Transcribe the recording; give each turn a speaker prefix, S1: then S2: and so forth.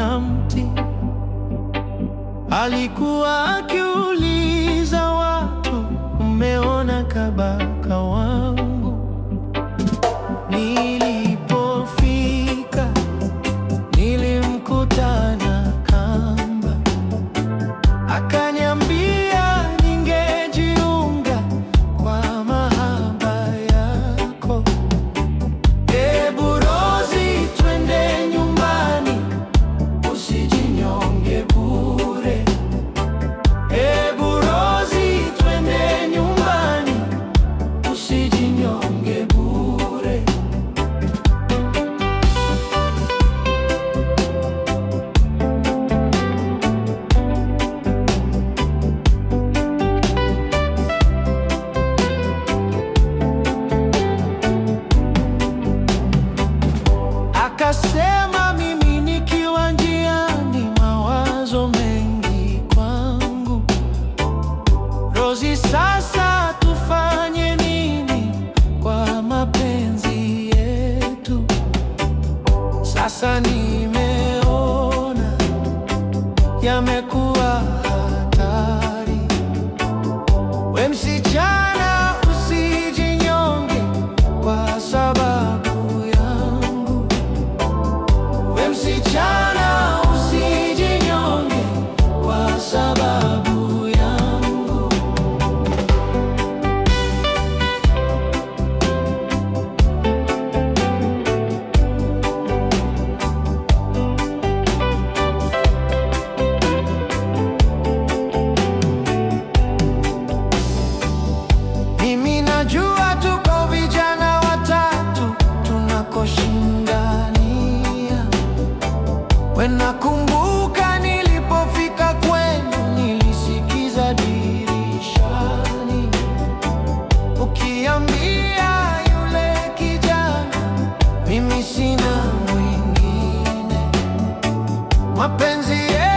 S1: ya mti. Alikuwa akiuliza watu, umeona kabaka wangu? Nilipofika nilimkuta na kamba, akaniambia ningejiunga kwa mahaba yako. Ebu Rozi, twende nyumbani, usijinyonge bure. Ebu Rozi, twende nyumbani, usijinyonge bure. Akasema mimi nikiwa njiani, mawazo mengi kwangu. Rozi, sasa tufanye nini kwa mapenzi yetu? Sasa nimeona yamekuwa hatari. We msichana, usijinyonge kwa sababu yangu. We msichana, usijinyonge kwa sababu yangu. Mimi najua tuko vijana watatu tunakoshindania. We nakumbuka nilipofika kwenu, nilisikiza dirishani ukiambia yule kijana, mimi sina mwingine, mapenzi yetu